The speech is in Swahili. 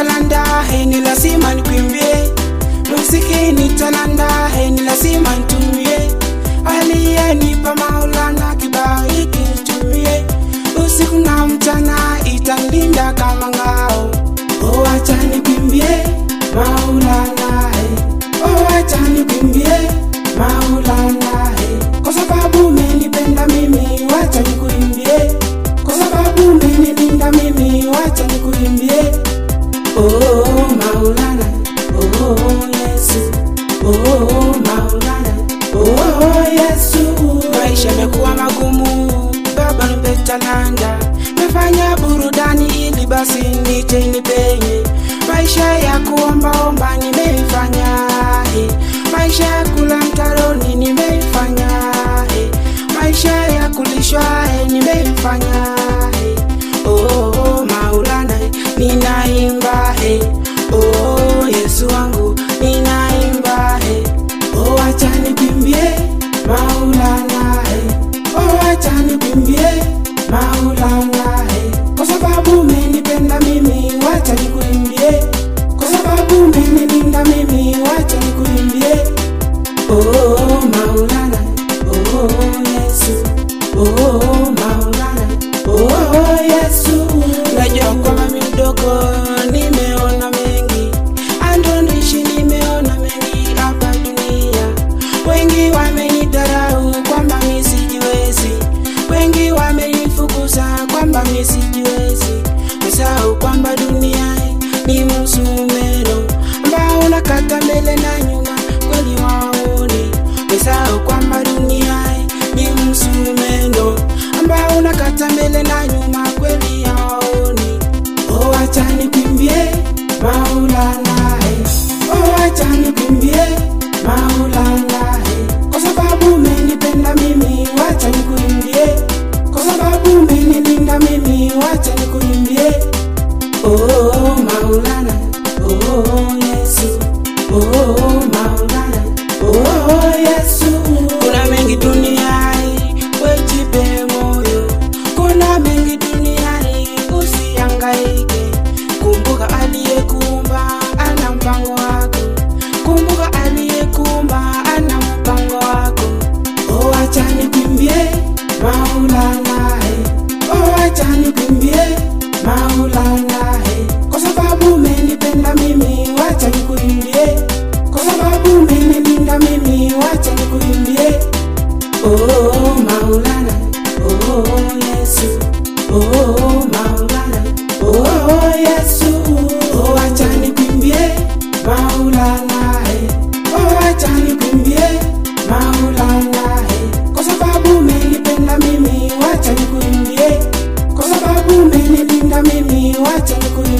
talanda he ni lazima nikwimbie muziki ni talanda he ni lazima nitumie aliyenipa maulana kibao hiki nitumie usiku na mchana italinda kama ngao oh acha nikwimbie maulana he oh acha nikwimbie maulana he kwa sababu umenipenda mimi wacha nikuimbie kwa sababu umenilinda mimi wacha nikuimbie oh maulana oh yesu oh maulana oh yesu maisha yamekuwa magumu baba nipe talanta mefanya burudani ili basi niche nipenye maisha ya kuombaomba nimeifanya eh. maisha ya kula mtaroni nimeifanya eh. maisha ya kulishwa eh, nimeifanya eh. oh, maulana eh, ninaimba eh. oh, yesu wangu ninaimba eh. oh, acha nikwimbie maulana eh. oh, acha nikwimbie maulana eh. kwa sababu umenipenda mimi wacha nikuimbie kwa sababu umenilinda mimi wacha nikuimbie oh, maulana oh, yesu oh, maulana oh, yesu najua kwamba mi mdogo nimeona mengi andonishi nimeona mengi hapa dunia wengi wamenidharau kwamba mi sijiwezi wengi wamenifukuza kwamba mi sijiwezi mesahau kwamba dunia ni msumeno ambao unakata mbele na nyuma kweli waoni mesahau kwamba dunia ni msumeno ambao unakata mbele na nyuma kweli hawaoni oh acha nikwimbie maulana eh. oh acha nikwimbie maulana eh. kwa sababu umenipenda mimi wacha nikuimbie kwa sababu umenilinda mimi wacha nikuimbie oh maulana oh yesu oh maulana oh yesu kuna mengi duniani wejipe moyo kuna mengi duniani usiangaike kumbuka aliyekuumba ana mpango wako kumbuka aliyekuumba ana mpango wako oh acha nikwimbie maulana eh. oh acha nikwimbie maulana eh. kwa sababu umenipenda mimi wacha nikuimbie kwa sababu umenilinda mimi wacha nikuimbie oh maulana oh yesu oh maulana oh yesu oh acha nikwimbie maulana eh. oh acha nikwimbie maulana eh. kwa sababu umenipenda mimi wacha nikuimbie kwa sababu umenilinda mimi wacha nikuimbie